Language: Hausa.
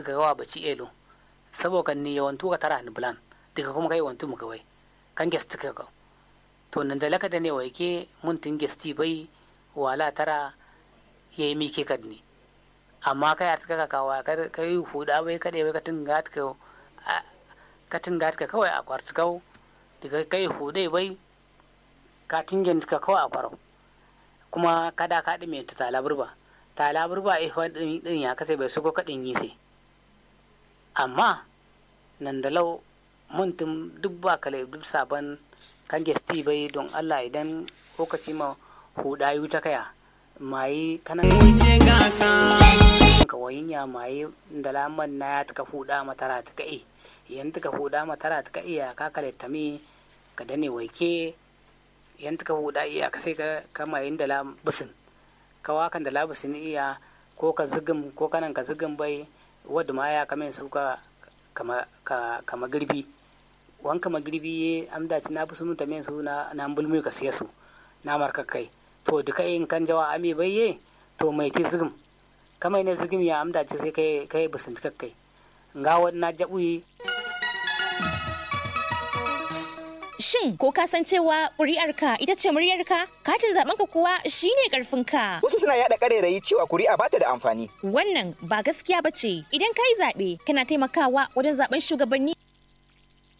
daga gawa baci elo saboda ni yawantu ka tara ni bulan daga kuma kai wantu mu kawai kan gesti ka ka to nan da laka da ne wai ke mun tin gesti bai wala tara yayi mi ke kadni amma kai a taka kawa kai huda bai kade bai katin gat ka katin gat ka kawai a kwartu kau daga kai hudai bai ka tingen ka kawai a kwarau kuma kada ka ɗi mai ta laburba ta laburba eh ɗin ya kasa bai suko kaɗin yi sai amma nan da lau muntum duk ba kale duk sabon kan gesti bai don Allah idan lokaci ma huda yu ta kaya mai kanan ka wayinya mai da laman na ya taka huda matara ta kai yan taka huda matara ta kai ya ka kale tami ka dane waike yan taka huda iya ka sai ka kama yin da labusin ka wakan da labusin iya ko ka zigin ko kanan ka zigin bai wadda ma ya kame su ka kama kama girbi wan kama girbi ye amda ci na busu ta men su na na bulmu ka siya su na marka kai to duka in kan jawa ami bai ye to mai ti zigim kama ne zigim ya amda ci sai kai kai busun kai nga na jabuyi Shin ko ka san cewa ƙuri'arka ita ce muryarka? Katin zaɓenka kuwa shine ƙarfinka. Wasu suna yaɗa ƙarairayi cewa kuri'a bata da amfani. Wannan ba gaskiya ba ce. Idan ka yi zaɓe, kana taimakawa wajen zaɓen shugabanni